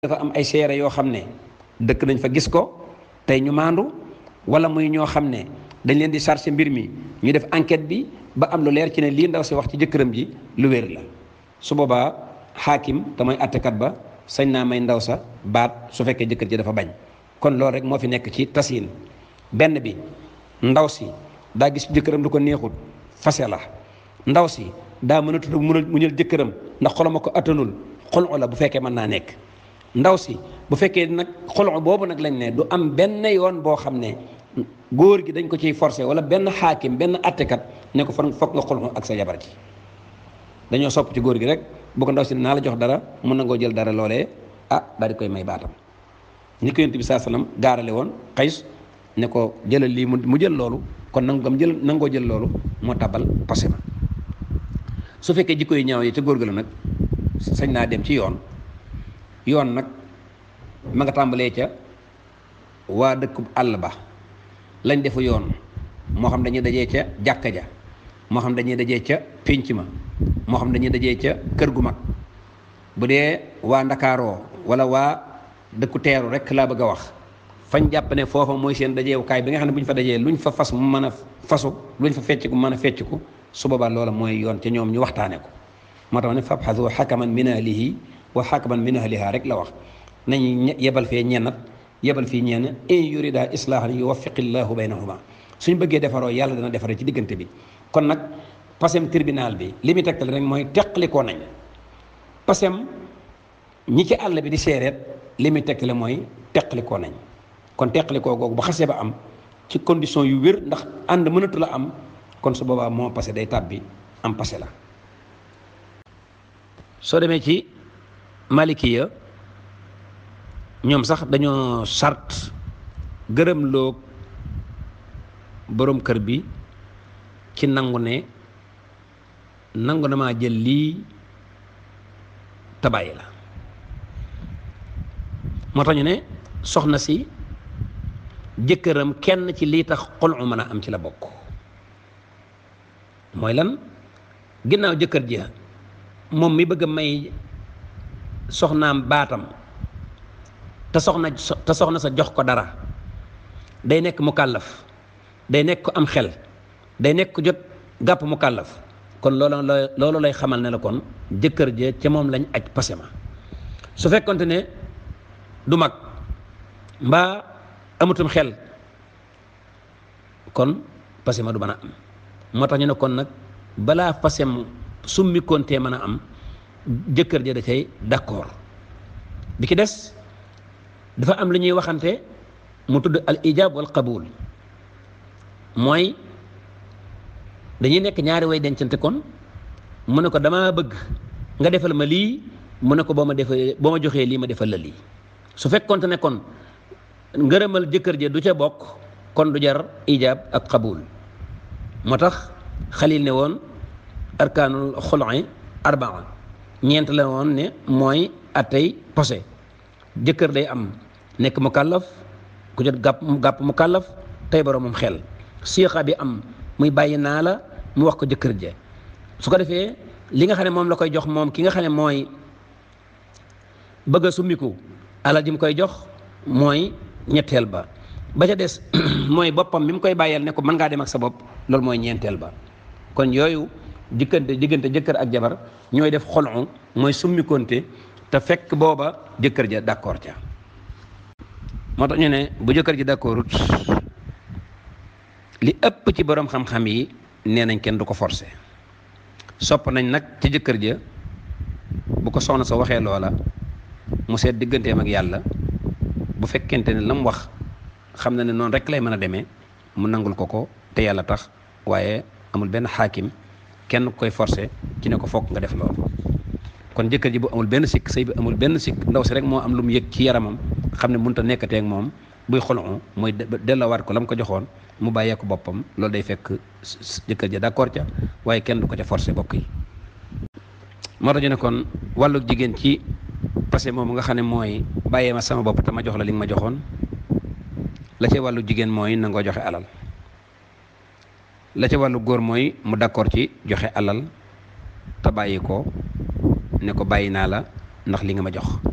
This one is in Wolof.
dafa am ay seere yoo xam ne dëkk nañ fa gis ko tey ñu maandu wala muy ñoo xam ne dañ leen di chargé mbir mi ñu def enquête bi ba am lu leer ci ne lii ndaw si wax ci jëkkëram ji lu wér la su boobaa xaakim te mooy attekat ba sañ naa may ndaw sa baat su fekkee jëkkër ji dafa bañ kon loolu rek moo fi nekk ci tasin benn bi ndaw si daa gis jëkkëram lu ko neexul fase la ndaw si daa mën a tudd mu ñël jëkkëram ndax xolama ko attanul xol la bu fekkee mën naa nekk ndaw si bu fekkee nag xolo boobu nag lañ ne du am benn yoon boo xam ne góor gi dañ ko ciy forcé wala benn xaakim benn attekat ne ko fan foog nga xolo ak sa jabar ji dañoo sopp ci góor gi rek bu ko ndaw si naa la jox dara mun na ngoo jël dara loolee ah daal di koy may baatam ni ko yonent bi saa salaam gaarale woon xays ne ko jëlal lii mu jël loolu kon nangu gam jël nangoo jël loolu moo tabal passé ma su fekkee jikko yi ñaaw yi ca góor gi la nag sañ naa dem ci yoon yoon nag ma nga tàmbalee ca waa dëkkub àll ba lañ defu yoon moo xam dañuy dajee ca jàkka ja moo xam dañuy dajee ca pénc ma moo xam dañuy dajee ca kër gu mag bu dee waa ndakaaroo wala waa dëkku teeru rek laa bëgg a wax fañ jàpp ne foofa mooy seen dajeewukaay bi nga xam ne bu ñu fa dajee luñ fa fas mu mën a fasu luñ fa fecc ku mën a fecc ku su boobaa loola mooy yoon ca ñoom ñu waxtaane ko moo tax ne fabxasu xakaman min ahlihi wa xakaman min ahliha rek la wax nañu yebal fee ñennat yebal fii ñenn in yurida islaahan yuwaffiqillahu baynahuma suñ bëggee defaroo yàlla dana defaree ci diggante bi kon nag pasem tribunal bi li muy tegtal rek mooy teqlikoo nañ pasem ñi ci àll bi di seereet li muy tegtale mooy teqlikoo nañ kon teqlikoo googu bu xasee ba am ci condition yu wér ndax ànd mënatu la am kon su boobaa moo passé day tàbbi am passé la soo demee ci malikiya ñoom sax dañoo sart gërëm loog boroom kër bi ci nangu ne nangu na maa jël lii tabaay la moo tax ñu ne soxna si jëkkëram kenn ci lii tax xolu mën a am ci la bokk mooy lan ginnaaw jëkkër ji moom mi bëgg a may soxnaam baatam te soxna te soxna sa jox ko dara day nekk mu kàllaf day nekk ko am xel day nekk ko jot gàpp mu kàllaf kon loolu la loolu lay xamal ne la kon jëkkër je ca moom lañ aj passé ma su fekkonte ne du mag mbaa amutum xel kon passé ma du mën a am moo tax ñu ne kon nag balaa passé summi kontee mën a am jëkkër ja da cay d'accord bi ki des dafa am lu ñuy waxante mu tudd al ijab wal qabul mooy dañuy nekk ñaari way dencante kon mu ne ko damaa bëgg nga defal ma lii mu ne ko boo ma defee boo ma joxee lii ma defal la lii su fekkonte ne kon ngërëmal jëkkër ja du ca bokk kon du jar ijab ak qabul moo tax xalil ne woon arkaanul xul'i arbaa ñeent la woon ne mooy atay posé jëkkër day am nekk mu kàllaf ku jot gàpp gàpp mu kàllaf tey boroomam xel siixa bi am muy bàyyi naa la mu wax ko jëkkër je su ko defee li nga xam ne moom la koy jox moom ki nga xam ne mooy bëgg a summiku alal ji mu koy jox mooy ñetteel ba ba ca des mooy boppam mi mu koy bàyyeel ne ko mën ngaa dem ak sa bopp loolu mooy ñeenteel ba kon yooyu diggante diggante jëkkër ak jabar ñooy def xolu mooy summikonte te fekk booba jëkkër ja d'accord ca moo tax ñu ne bu jëkkër ji d'accordut li ëpp ci borom xam-xam yi nee nañ kenn du ko forcer sopp nañ nag ci jëkkër ja bu ko soxna sa waxee loola mu seet digganteem ak yàlla bu fekkente ne la mu wax xam na ne noonu rek lay mën a demee mu nangul ko ko te yàlla tax waaye amul benn xaakim kenn ku koy forcer ci ne ko fokk nga def loolu kon jëkkër ji bu amul benn sikk sëy bi amul benn sikk ndaw si rek moo am lu mu yëg ci yaramam xam ne mënut a nekkatee ak moom buy xolu mooy delloowaat ko la mu ko joxoon mu bàyyee ko boppam loolu day fekk jëkkër ji d'accord ca waaye kenn du ko ca forcer bokk yi. moo tax ñu ne kon wàllu jigéen ci passé moom nga xam ne mooy bàyyee ma sama bopp te ma jox la li nga ma joxoon la ca wàllu jigéen mooy nangoo joxe alal. la ca wàllu góor mooy mu d'accord ci joxe alal te bàyyi ko ne ko bàyyi naa la ndax li nga ma jox